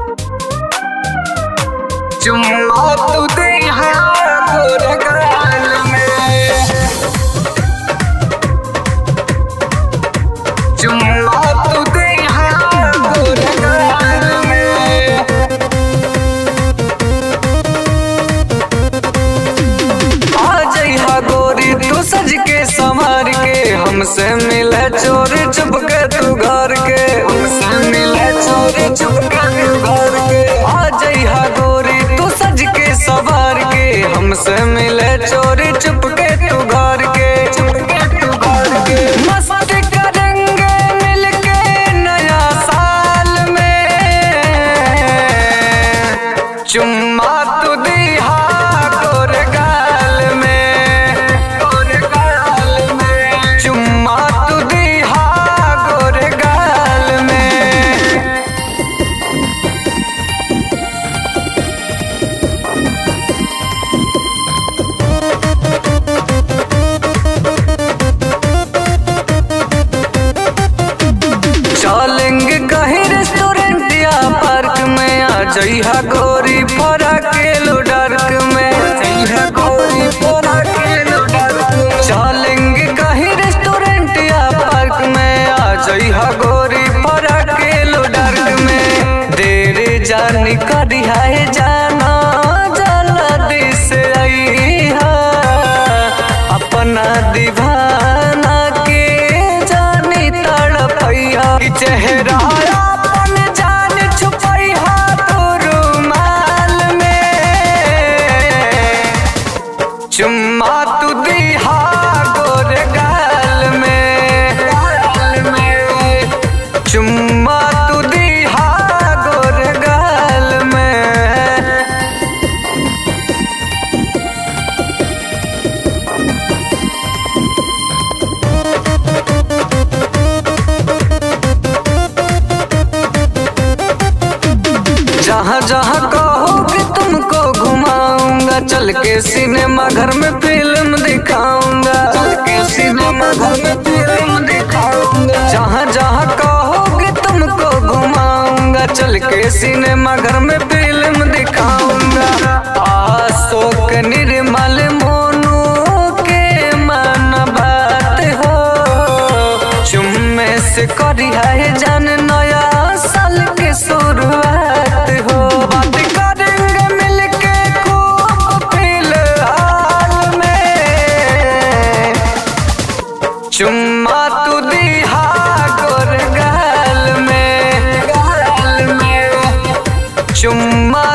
चुम्मा तू दे गोर गाल में चुम्मा तू दे गोर गाल में आ जइहा गोरी तू सज के संवार के हमसे मिले चोरी चुप के तू घर के हमसे मिले चोरी चुप के तू घर के आ जइहा गोरी तू सज के संवार के हमसे मिले चोरी चुप के तू घर के चुप के तू घर के मस्त करेंगे मिलके नया साल में चुम्मा तू दिहा गोर गाल में गोर गाल में चुम्मा तू दिहा गोर गाल में चलेंगे कहीं रेस्टोरेंट या पार्क में आ जइहा गोरी फोरा के लो डार्क में जइहा गोरी फोरा के लो डार्क में चलेंगे कहीं रेस्टोरेंट या पार्क में आ जइहा गोरी फोरा के लो डार्क में देर जानी करी है जाना जल्दी से आईहा अपना दीवाना के जानी तड़पैया कि चेहरा अपन जान छुपैया तो रुमाल में चुम्मा तू दिहा गोर गाल में गाल में चुम्मा तू दिहा गोर गाल में जहाँ जहाँ कहोगे तुमको घुमाऊंगा चल के सिनेमा घर में फिल्म दिखाऊंगा चल के सिनेमा घर में फिल्म दिखाऊंगा जहाँ जहाँ कहोगे तुमको घुमाऊंगा चल के सिनेमा घर में फिल्म दिखाऊंगा अशोक निर्मल मोनू के मन बात हो चुम्मे से करी है जान नया साल के शुरुआत हो बात करेंगे मिलके खूब फिलहाल में चुम्मा तू दिहा गोर गाल में गाल में चुम्मा